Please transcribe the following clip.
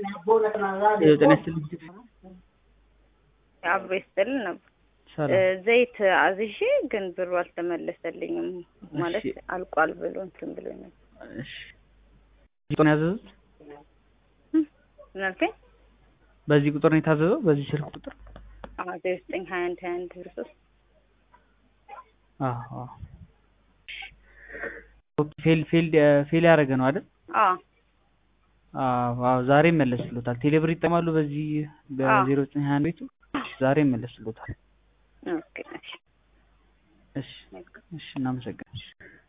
ጤና ይስጥልኝ። አብሮ ይስጥልን ነበር። ሰላም ዘይት አዝዤ ግን ብሩ አልተመለሰልኝም። ማለት እሺ። አልቋል ብሎ እንትን ብሎ ነው። እሺ ቁጥር ነው ያዘዙት? ምን አልከኝ? በዚህ ቁጥር ነው የታዘዘው? በዚህ ስልክ ቁጥር? አዎ ዜሮ ዘጠኝ ሀያ አንድ ሀያ አንድ ዜሮ ሶስት አዎ አዎ። ኦኬ ፌል ፌል ፌል ያደረገ ነው አይደል? አዎ አዎ አዎ። ዛሬ ይመለስልዎታል። ቴሌብር ይጠቀማሉ በዚህ በዜሮ ዘጠኝ ሀያ አንድ ቤቱ? ዛሬ ይመለስልዎታል። ኦኬ እሺ እሺ እሺ፣ እናመሰግናለን።